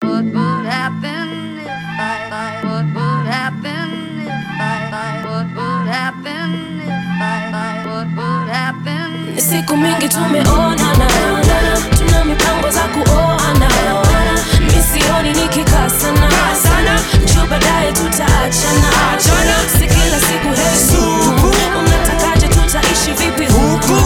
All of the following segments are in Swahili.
What would happen if I, I what would happen if I, I what would happen if I, I what would happen Ni siku mingi tumeonana, tuna mipango za kuoana. Mi sioni nikikaa sana sana, juu baadaye tutaachana. Si kila siku hesu, unatakaje? Tutaishi vipi huku?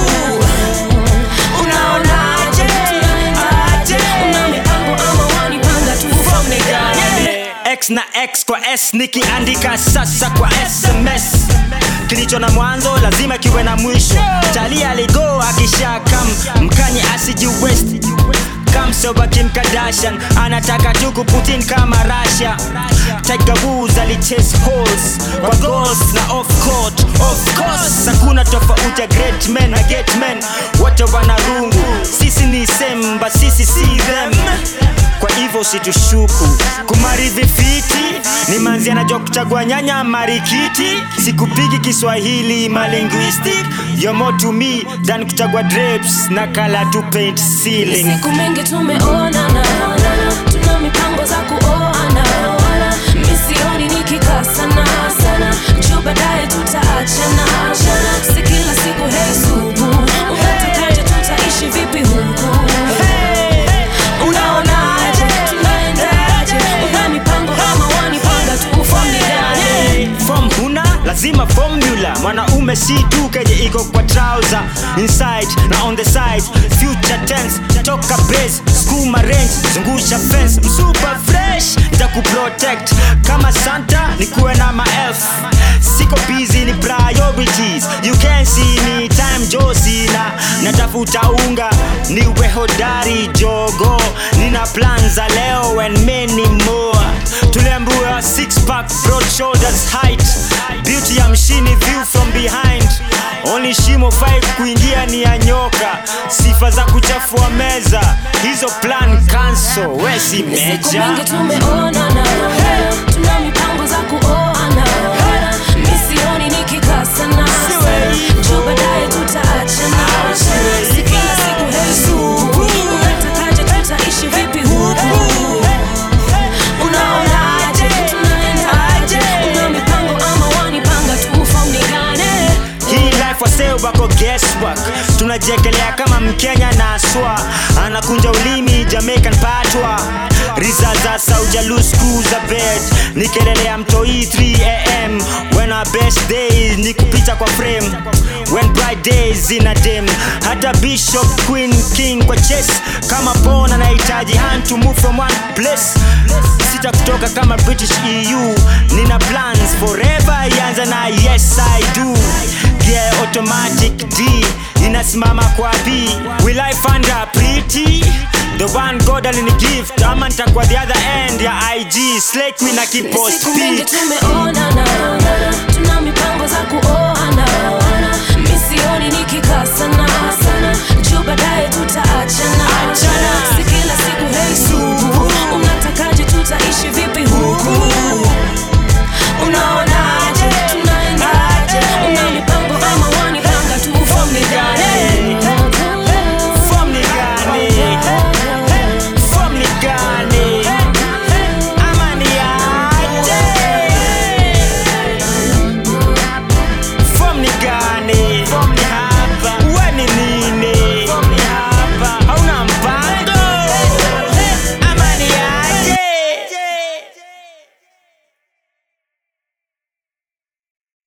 Unaonaje? Tunaendaje? Una mipango ama wanipanga tu from the gani? X na X kwa S nikiandika sasa kwa SMS kilicho na mwanzo lazima kiwe na mwisho tali aligo akisha kam mkanye asiji west kamsoba Kim Kardashian anataka tu kuputin kama Russia Tiger Woods alichase holes kwa goals na off court of course hakuna tofauti ya great men na get men wote wana rungu sisi ni same but sisi si them kwa hivyo usitushuku kumaridhi fiti ni manzi anajua kuchagua nyanya marikiti sikupigi kiswahili malinguistic you're more to me than kuchagua drapes na kala to paint ceiling siku mingi tumeonana tuna mipango za kuoana mi sioni nikikaa sana sana juu baadaye tutaachana si kila siku hesubu unatakaje tutaishi vipi huku unaonaje tunaendaje una mipango ama wanipanga tu from the gani Form huna lazima formula mwanaume si tu keje iko kwa trouser inside na on the side future tense toka base skuma range zungusha fence msupa fresh nitakuprotect kama santa nikuwe na maelf siko busy ni priorities you can see me time josina natafuta unga niwe hodari jogo nina plan za leo and many more tuliambiwa six pack broad shoulders height beauty ya mshini view from behind only shimo five kuingia ni ya nyoka sifa za kuchafua meza hizo plan cancel wesi siku meja mingi tumeonana tuna mipango za kuoana mi sioni nikikaa sana juu baadaye tutaachana si kila siku hesu unatakaje tutaishi vipi huku unaonaje tunaendaje una mipango ama wanipanga tu from the gani hii life wasee wako guesswork tunajekelea kama mkenya na aswa anakunja ulimi jamaican patwa riza za saujalusku za bed nikelelea mtoi 3am when our best days ni kupita kwa frame when bright days ina dem hata bishop queen king kwa chess kama pon anahitaji hand to move from one place sita kutoka kama british eu nina plans forever ianza na yes i do gear automatic d inasimama kwa b will i find a pretty the one god alini gift ama nitakuwa the other end ya ig slay queen akipost siku mingi pic tumeonana tuna mipango za kuoana mi sioni nikikaa sana sana juu baadaye tutaachana si kila siku hesu